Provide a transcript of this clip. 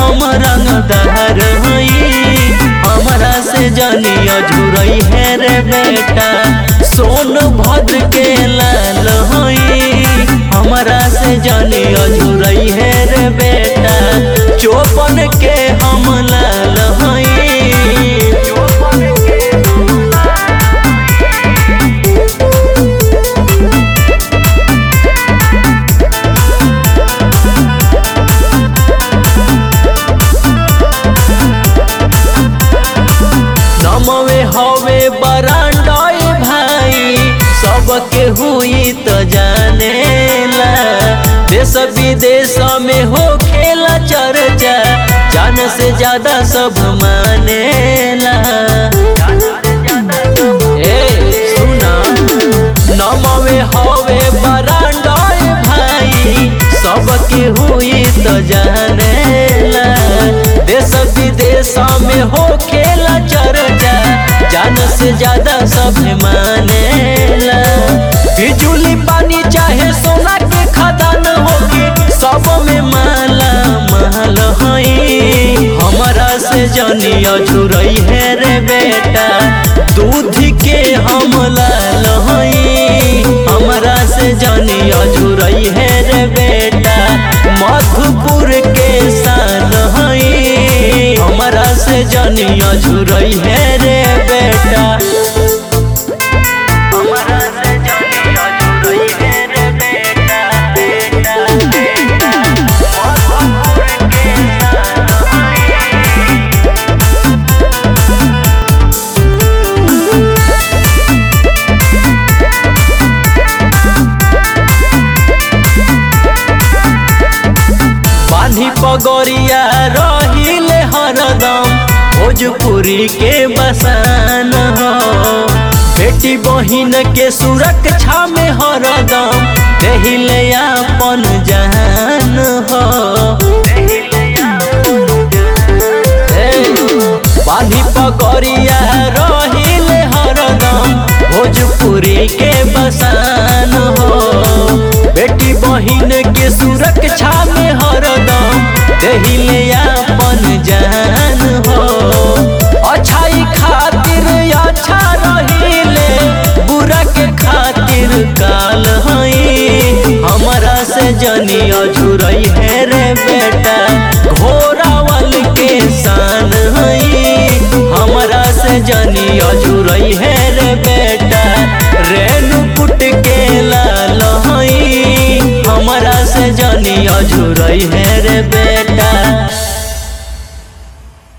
हम रंगदार हई हमरा से जनिया झुरई है रे बेटा सोन भद्र के लाल हई हमरा से जनिया झुरई है रे बेटा चौपन के हम लाल हई नमवे हवे बरांडई भाई सबके हुई तो जानेला देश विदेश में हो खेला चर्चा जान से ज्यादा सब मानेला ए सुना नमवे हवे बरांडई भाई सबके हुई तो जानेला देश विदेश में हो खेला चर्चा जान से ज्यादा सब मानेला बिजुली पानी चाहे सोना के खदान होके सब में माला महल हई हमरा से जनिया झुरई है रे बेटा दूध के हम लाल हई हमरा से जनिया झुरई है रे बेटा मधुपुर के शान हई हमरा से जनिया झुरई है रे बेटा हमरा से जनिया झुरई है रे बेटा बेटा बेटा मधुपुर के शान हई बांधी पगोरिया रहिले हरदम भोजपुरी के बसान हो बेटी बहिन के सुरक्षा में हरदम देहिले अपन जान हो ए, बांधी पगोरिया रहिले हरदम भोजपुरी के बसान हो बेटी बहिन के सुरक्षा में हरदम देहिले अपन जान हो अच्छाई खातिर अच्छा रहिले बुरा के खातिर काल हई हमरा से जनिया झुरई है रे बेटा घोड़ावल के शान हई हमरा से जनिया झुरई है